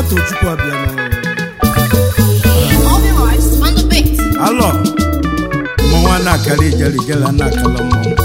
moto chukwu abịa All the lives on the beat. alọ mmọnwa na-akara ijele ijele na-akala mmọnwụ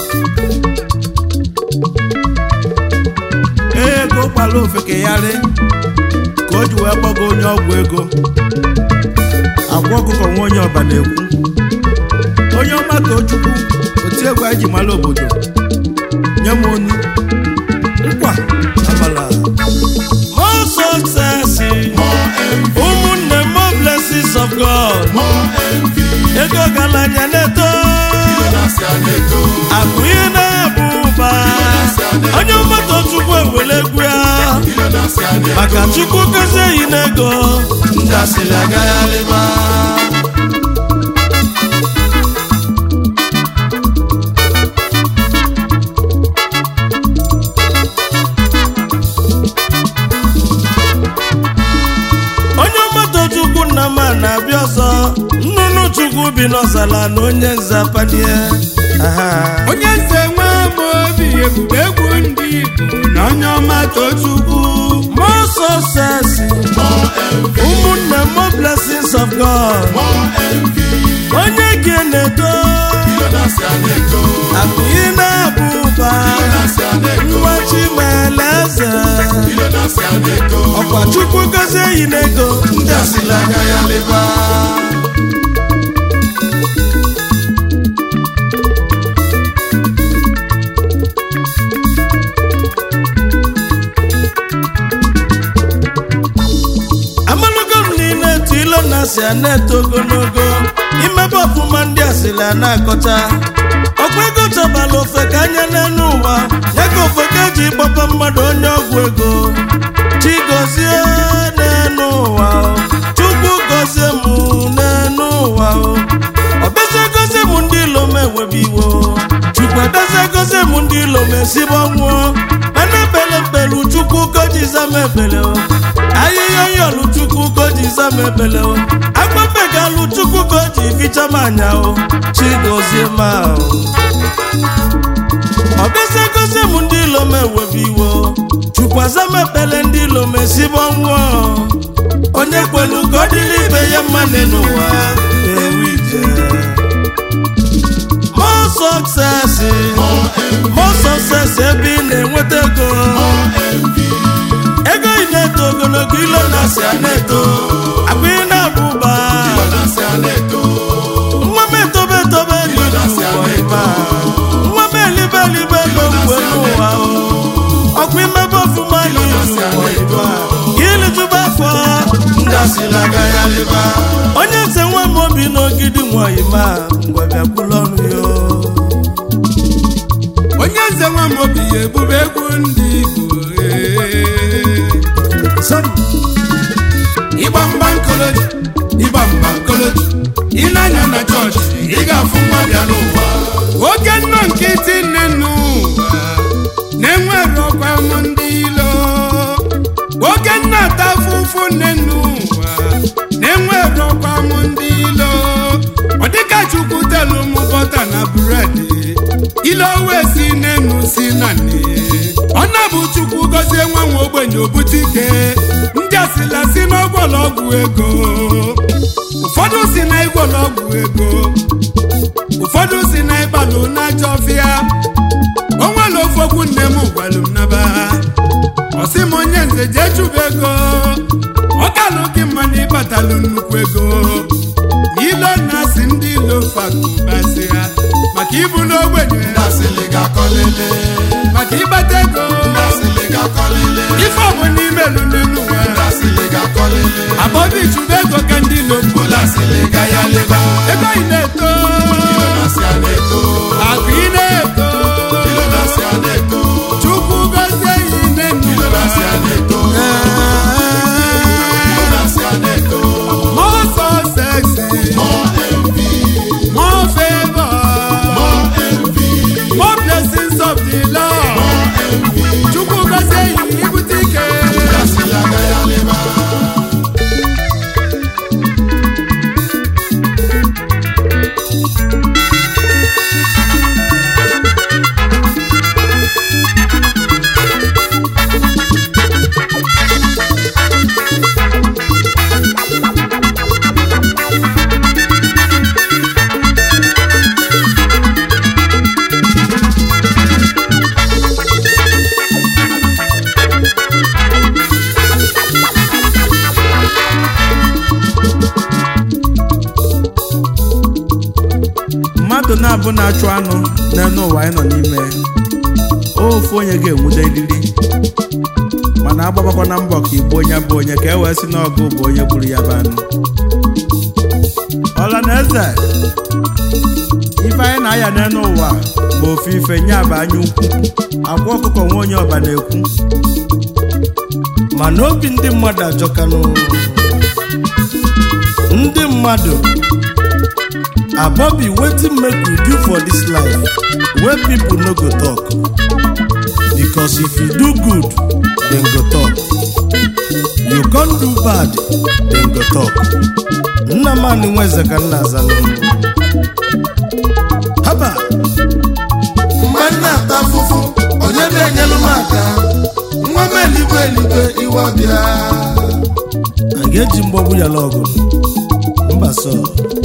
ee ego gbara ofekegharị ka o ji wee gbago onye ọgwụ ego agwa ọkụkọ nwa onye ọba na-ekwu onye ọma tochukwu oti egwu anyị ji mara obodo nye m onu nkwa amala more success ụmụnne m more blessings of God ego galanya na-eto akụ ihe na-abụ ụba onye mmadụ chukwu ewere egwu ya maka chukwu gozie n'ego ndị asịrị agagharịba onye mmadụ chukwu nna m a na-abịa ọzọ nnụnụ chukwu bi n'ọzala na onye nze apanie aha onye nze nwe m obi ebube egwu ndị igbo na onye ọma tochukwu more success ụmụnne m more blessings of God onye gị na-edo akụ ị na-abụ ụba nwa chimele eze ọkwa chukwu gozie yi n'ego ndị asịla anya ya leba amalogo m niile etu ilo na asị a na-eto ogologo imebe ọfụma ndị asịrị a na-akọcha ọkwa ego chọbala ofe ka anya n'elu ụwa ya ka ofe ka eji gbapa mmadụ onye ọgwụ ego chigozie n'elu ụwa o, chukwu gozie m n'elu ụwa o. ọbịazie gozie m ndị ilo m ewebe iwo chukwu abịazie gozie m ndị ilo m esibe ọnwụọ mana ebele mbelu chukwu gojiza m ebele o ahịhịa yọlụ chukwu gojiza m ebele o agbabegalụ chukwu goji ficha m anya o chigozie ma o ọ bịazie gozie m ndị ilo m ewebe iwo chukwaza m ekpele ndị ilo m esibe ọnwụọ onye kwelu ka ọ dịrị ibe ya mma n'ụwa ewu ije more success more success ebe ị na-enweta ego ego ị na-eto ogologo ilo na-asị a na-eto akpa ị na-abụ ụba nwa m etobe etobe elu n'ụwa ịba nwa m elibe elibe ego mgbe n'ụwa o ọkwa imebe ọfụma n'ụwa ịba ilitụba afọ ndị asịrị aga ya lịba onye nze nwa m obi n'ogidi nwanyị ma ngwa bịakwula ọnụ ya onye nze nwe m obi ebube egwu ndị igbo ee. ịgba mgba nkoloji ịgba mgba nkoloji ịnanya na chọọchị ị ga-afụ nwa bịa n'ụwa oge nnọ nkịtị nne n'ụwa na-enwere ọkwa m ndị ilo oge nna ata afụfụ nne n'ụwa na-enwere ọkwa m ndị ilo ọ dịka chukwu telu m bọta na bụredị ile wee si n'enu si na nne ọ na-bụ chukwu gọzie nwa nwa ogbenye obute ike ndị asịla si n'ọgwọlọgwụ ego ụfọdụ si na ịgwọlọgwụ ego ụfọdụ si na ịgbalụ n'ajọ ọfịa o nwere ofe okwu nne m gwalụ m naba ọ sị m onye nze jee chụba ego ọ kalụ gị mma na ịbatalụ nnukwu ego n'ilo na-asị ndị ilo fakụbasị ha maka ibu n'ogbenye maka ịgbata ego ife ọbụ n'ime elu n'elu ụwa abọbi chụba ego ka ndị ilo mbola ego ị na-eto akụ ị na-eto chukwu gozie ya ine more success more favor more blessings of the Lord chukwu gozie ya ibute ike ọbụla achụ anụ n'elu ụwa anyị nọ n'ime ofu onye ga-enwude eriri mana agbabakwa na mbọ ka igbu onye bụ onye ka e wee sị n'ọgụ bụ onye gburu ya bụ anụ ọla na eze ife anyị na-aya n'elu ụwa bụ ofu ife nye bụ anya ukwu akwa ọkụkọ nwa onye ọba na-ekwu mana obi ndị mmadụ ajọkanụ ndị mmadụ abobi wetin make we do for dis life wey people no go talk because if you do good dem go talk you con do bad dem go talk nnamani nweze ka nna aza n'ụlọ haba mgbe m na-ata afụfụ onye na-enyelu m aka nwa m eligwe eligwe iwe bịa a ga-eji mgbọgbu ya lọgụ mba sọ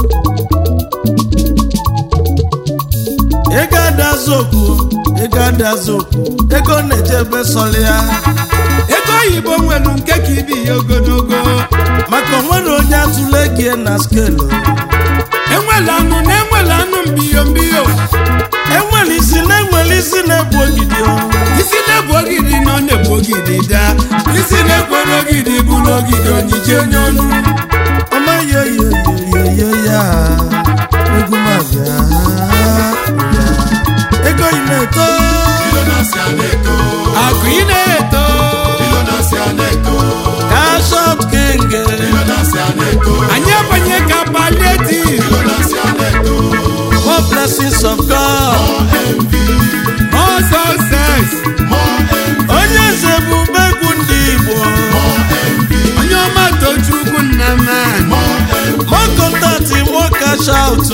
ego adazụ okwu ego adazụ okwu ego na-eje ebe sọrọ ya ego oyibo nwere nke ka ibi ya ogologo maka onwere onye atụle gie na skelu enwela anụ na enwela anụ mbiyo mbiyo enwere isi na enwere isi na-ebu ogidi o. isi na-ebu ogidi na ọ na-ebu ogidi daa isi na-ekwere ogidi bụ n'ogidi onyije onye ọnụ ọma yoyoyoyoyo ya egwu m abịa ya. ego yi na-eto ilonasi a na-eto akụ ị na-eto ilonasi a na-eto kashọp king ilonasi a na-eto anyị abanye ka palliative ilonasi a na-eto more blessings of God more success onye eze bụ egwu ndị Igbo onye ọma tochukwu nna m more contact more cash out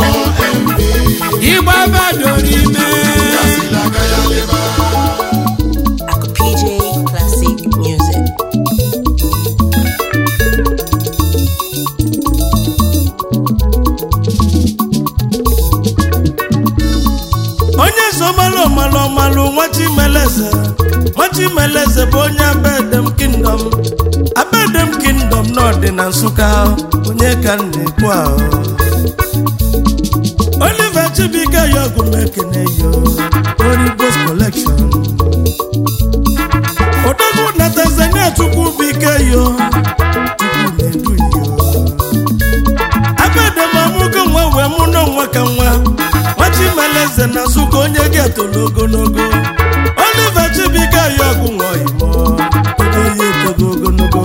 ịgba badoro ime Aku PJ Classic Music. onye eze ọmalụ ọmalụ ọmalụ nwachimeleze nwachimeleze bụ onye abedem kingdom abedem kingdom n'ọdị na nsụka onye ka m na-ekwu ahụ oliver chibuike ya ọgụ m ekene yo origos collection odogwu na tanzania chukwu bụ ike yo chukwu na-edu yo abedem amụgo nwa wee mụ na nwa ka nwa nwachimeleze na nsụka onye ga-etolu ogologo oliver chibuike ya ọgụ nwa imo onye etogo ogologo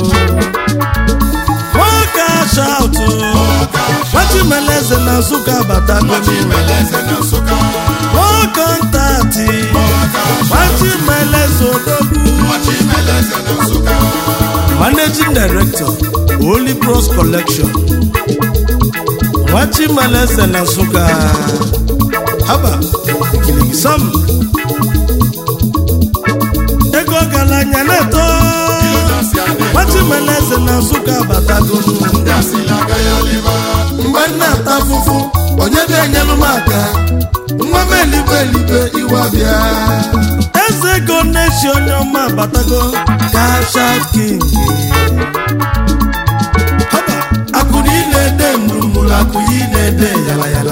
nwoke ashaụtụ nwachimeleze na nsụka batago Chimeleze na Nsụka nwoke ntati nwachimeleze odogwu Chimeleze na Nsụka managing director holy bros collection nwachimeleze na nsụka haba ikiligi sam ego ọgaranya na-eto ilonasi a na-eto nwachimeleze na nsụka batagonu asịla aga ya leba mgbe m na-ata afụfụ onye na-enyelu m aka nwa m eligwe eligwe iwe bịa eze ego na-echi onye ọma batago kasha king haba akụrụ ị na-ede mụrụmụrụ akụrụ ị na-ede yala yala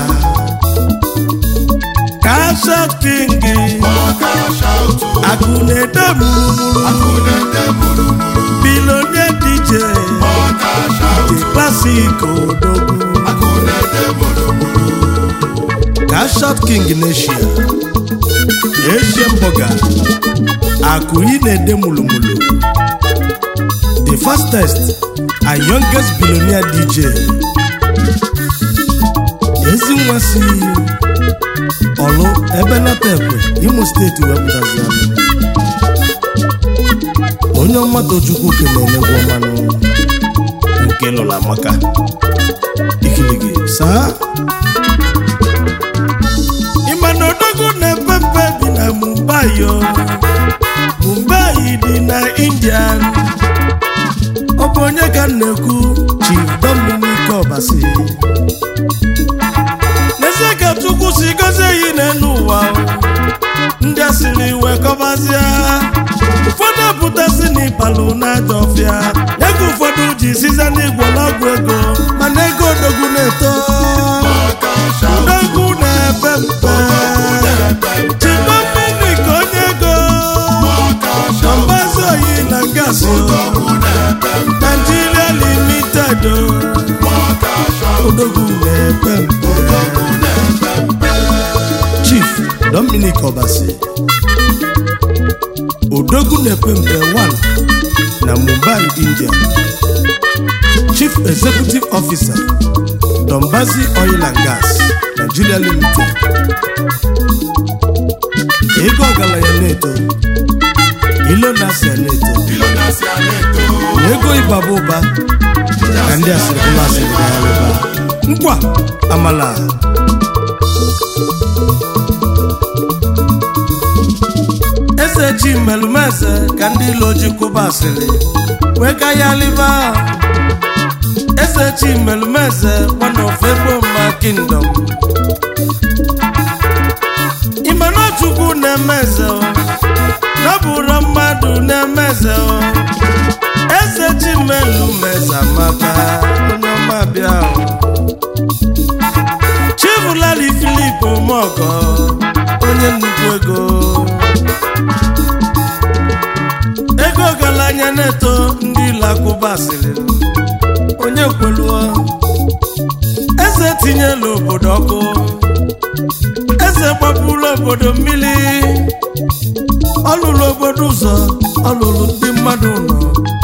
kasha king ọka shaụtụ akụ na-ede mụrụmụrụ akụ na-ede mụrụmụrụ bilonie dj ọka shaụtụ klasik odogwu akụ na-ede mụrụmụrụ kashat king neshia asian burger akụyi na-ede mulumulu the fastest and youngest billionaire dj ezi nwa si ọlụ ebe nata ekwe imo steeti wepụtazi anụ onye ọma tochukwu kelenegwu ọmanụ nke lụla maka ikiligi saa ịma na odogwu na-epe mpe bi na mumbai o mumbai dị na indian ọ bụ onye ka m na-ekwu chief dominic obasi n'ezie ka chukwu si gozie yi n'elu ụwa o. ndị a siri iwe kọbazie ụfọdụ apụtasị n'ịbalụ n'aja ọfịa ya ka ụfọdụ ji size n'igwe n'ọgwụ ego mana ego odogwu na-eto ọka shaụtụ odogwu na-epe Bitters o, Nigeria Limited o, odogwu na-epe mpe Chief Dominic Obasi odogwu na-epe mpe 1 na Mumbai, India Chief Executive Officer Dombazi Oil and Gas Nigeria Limited ego ọgaranya na-eto ilo na-asịa na-eto na ego ịbaba ụba ka ndị asịrịbụla asịrị na ya rụba nkwa amala eze ji melumeze ka ndị ilo ji kwụba asịrị wee ka ya liba eze chi melumeze one of Eboma kingdom imenachukwu na-emeze o nọbụrụ mmadụ na-emeze o eze chi melumeze amaka onye ọma bịa o chibụlali filip omeọgọ onye nnukwu ego ego ọgaranya na-eto ndị ịlakụba asịrị onye kweluo eze tinyela obodo ọkụ eze gbapụrụ obodo mmiri ọlụlụ obodo ụzọ ọlụlụ ndị mmadụ nọ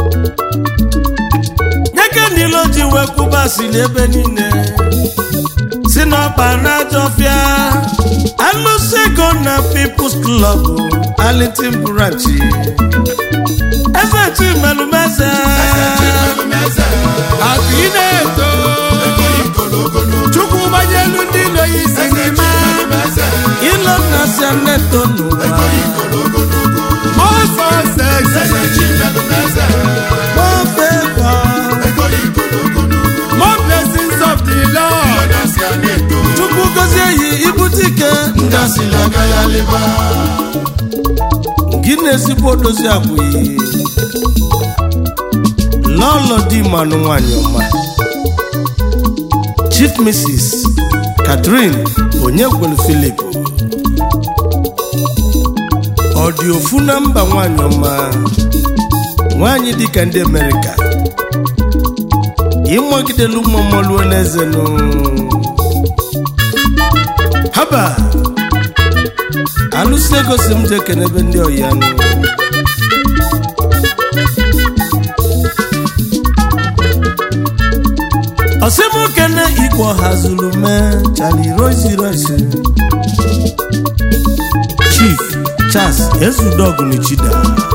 nyeke niile o ji wee kwụba asịrị ebe niile si n'ọba n'ajọfịa alụsị ego na People's Club Arlington branch eze chimelumeze akụ ị na-eto chukwu gbanyelu ndị ilo ya isi n'ime ilo na seneto n'ụwa more success more favor more blessings of the lord chukwu gozie yi ibute ike gị na-ezigbo odozi akwụghị lọlọ di manụ nwanyị ọma chief mrs catherine onyekwelu philip ọ dị ofu na mba nwanyị ọma nwanyị dịka ndị amerịka ịmagidelu mmamoluo n'eze nụ haba alụsị ego si m je kenebe ndị ọya nụ ọsịmokene igwe ọha zuru mee chali rozi rozi chief charles ezudogunichida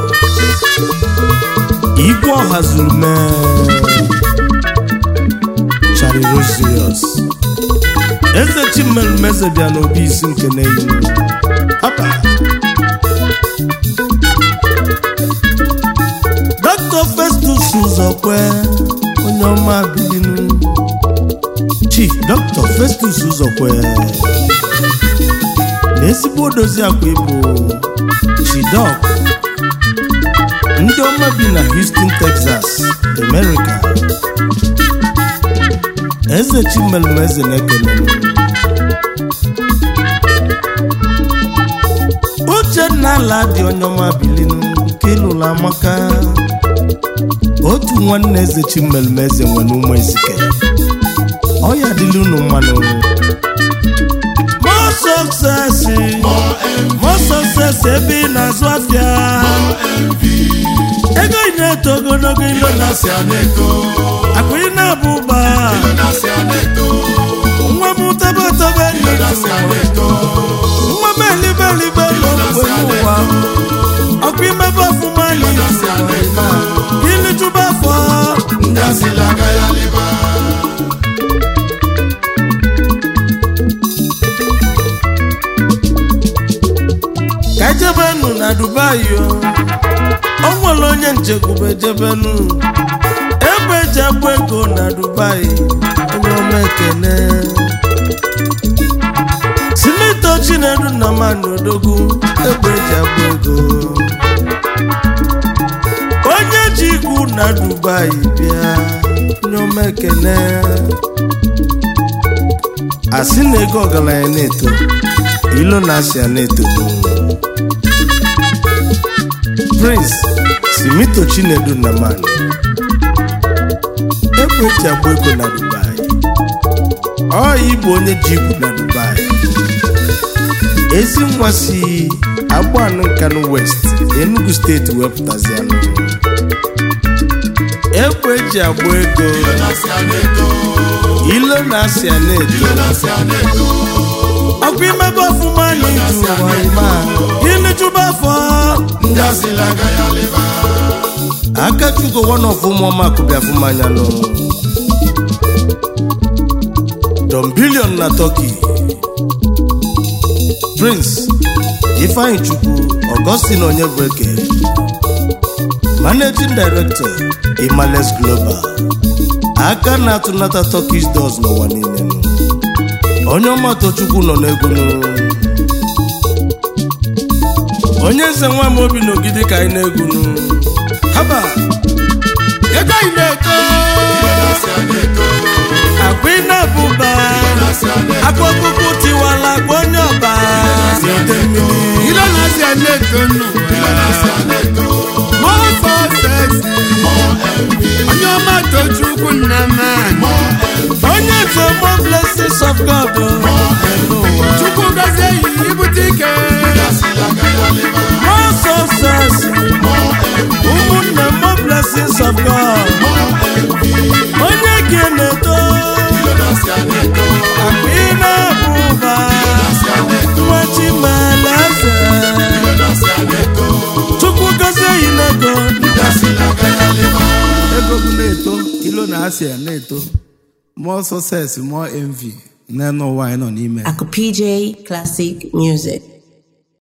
igwe ọha zuru mee chali rozios eze chimerumeze bịa n'obi isi nke n'eyi Hapa. Dr. Festus Uzokwe onye ọma bilinu Chief Dr. Festus Uzokwe na ezigbo odozi akwa ịbụ Chidok ndị ọma bi na Houston, Texas, America Eze Chimelumeze na-ekele m. uchenna ala dị onye ọma bilinu nke ịlụrụ amaka otu nwanne eze chimelumeze nwere ụmụ ezike ọya dịla unu mmanụ more success more success ebe ị na-azụ afịa ego ị na-eto ogologo ilo na akụ ị na-abụ ụba nwa m tebe tebe nwa m elibe elibe n'okwe n'ụwa ọkụ imebe ọfụma ilijuba afọ ka ejebenu na dubai o o nwere onye nchekwube jebenu ebe eji agba ego na dubai onye ọma ekene simito chinedu na mmadụ odogwu egbe eji agba ego onye ji igwu na dubai bịa nyoma ekene asị na ego ọgaranya na-eto ilo na asịa na-eto prince simito chinedu nnamani egbe eji agba ego na dubai ọ ịbụ onye ji igwu na dubai ezi nwa si agbanụ nkanụ west enugu steeti wepụtazianụ egbe eji agba ego ilo na asịa na-eto ọkụ imebe ọfụma n'iju ụwa ime a imejuba afọ ndị asịla agaghị alịba aka chugo one of ụmụọma akụbịa fụmanya nụ don billion na turkey prince ifeanyi chukwu augustin onyebụeke managing director imales global aka na-atụnata turkish doors n'ụwa niile nụ. onye ọmatọ chukwu nọ n'egwu nụ. onye nze nwa m obi n'ogidi ka anyị na-egwu nụ. haba ego anyị na-eto akwa ị na-abụba akwa ọkụkụ tiwala akwa onye ọba ile na-asị ya na-eto nnụ mọsọ sesi onye ọma tochukwu nna m anyị onye nze mo blessings of god n'ụwa chukwu gozie yi ibute ike more success ụmụnne mo blessings of god onye gị na-eto akwa ị na-abụba nwa chimalaeze chukwu gozie yi n'ego ego bụ na-eto ilo na asịa na-eto more success more envy n'ụwa anyị nọ n'ime Ako PJ Classic Music.